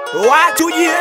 watuje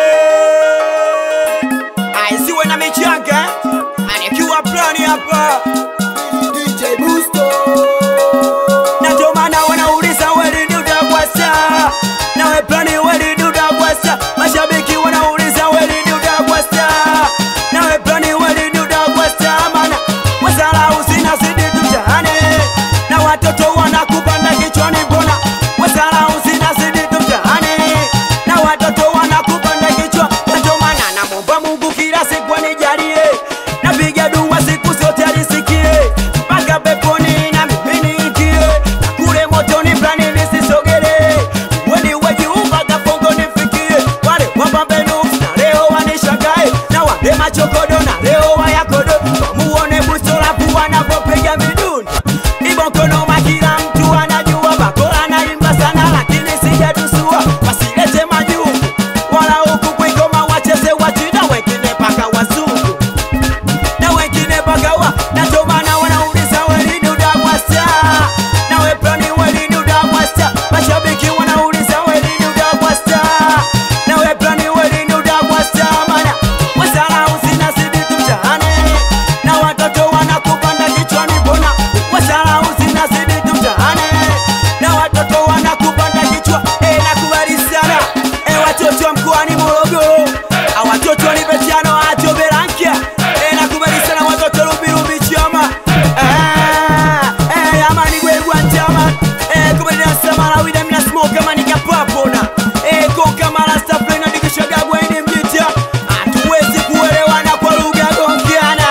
aisiwe na michanga anikiwa plani hapa DJ Busto na ndio maana wanauliza weli dudagwasa nawe plani weli dudagwasa mashabiki wanauliza weli dudagwasa nawe plani weli dudagwasa mana wasala usinazidi tujane na watoto wanakupanda kichwani mbona wasala usinazidi tujane na watoto wanakupanda kichwa na ndio maana namwomba Mungu kila siku anijalie napiga dua siku zote alisikie mpaka peponi na mimi niingie na kule motoni plani nisisogele weni wejiumba gafongo nifikie wale wapambenu na leo wanishangae na wale machokodo na leo wayakodo wamuone busolapu wanapopiga miduni ibokonoma kila mtu anajua bakola naimba sana lakini sijatusua wasilete majungu wala huku kwigoma wacheze wachina wengine paka wazungu na wengine pagawa na ndio maana wanauliza welini udagwasa na weplani welini udagwasa mashabiki wanauliza welini udagwasa na weplani welini udagwasa mana wasala usinazidi tumtahane na watoto wanakupanda kichwani mbona wasala usinazidi tumtahane na watoto wanakupanda kichwa e nakubali sana e watoto wa mkoani Morogoro awatoto ni betiano atoberankia e nakubali sana watoto rubirubi chama Ah, eh, amani gwegwa njama eh, kubali na samara wida mina smoke amani kapapona eh, koka mara stafle na dikishagagwa ini mjita hatuwezi kuelewana kwa lugha gongiana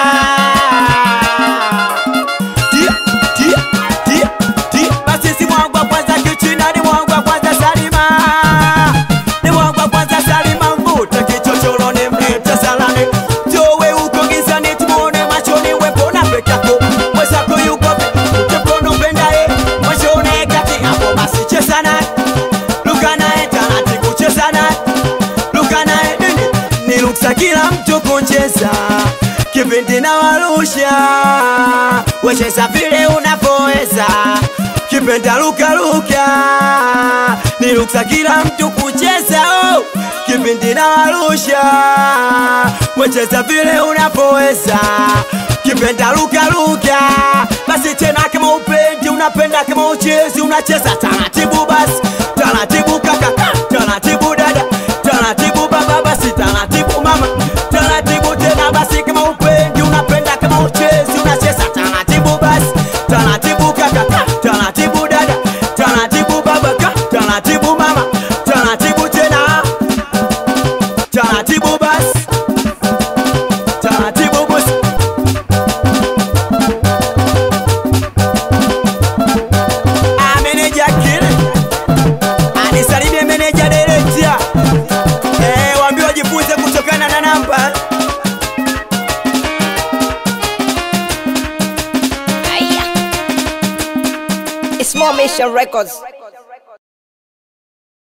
Tia, tia, tia, tia. Basi si mwangu wa kwanza kichina ni mwangu wa kwanza Salima ni mwangu wa kwanza Salima mvuta kichochoro ni mlete salani towe uko gizani tumuone machoni wepona peke yako mwenzako yuko tepono mpendaye mwishone kati hapo basi cheza naye luka naye taratibu cheza naye luka naye nini ni ruksa kila mtu kucheza kipindi na warusha wecheza vile unavyoweza kipenda luka luka ni ruksa kila mtu kucheza oh. kipindi na warusha wecheza vile unavyoweza kipenda luka luka basi tena kama upendi unapenda kama uchezi unacheza taratibu basi taratibu kaka taratibu dada taratibu baba basi taratibu mama taratibu tena basi kama upendi unapenda kama uchezi unacheza taratibu basi taratibu kaka taratibu dada taratibu baba ka taratibu mama taratibu tena taratibu basi taratibu basi Ah, meneja kile anisalimie meneja dereja eh, waambie wajifunze kutokana na namba It's more Mission Records.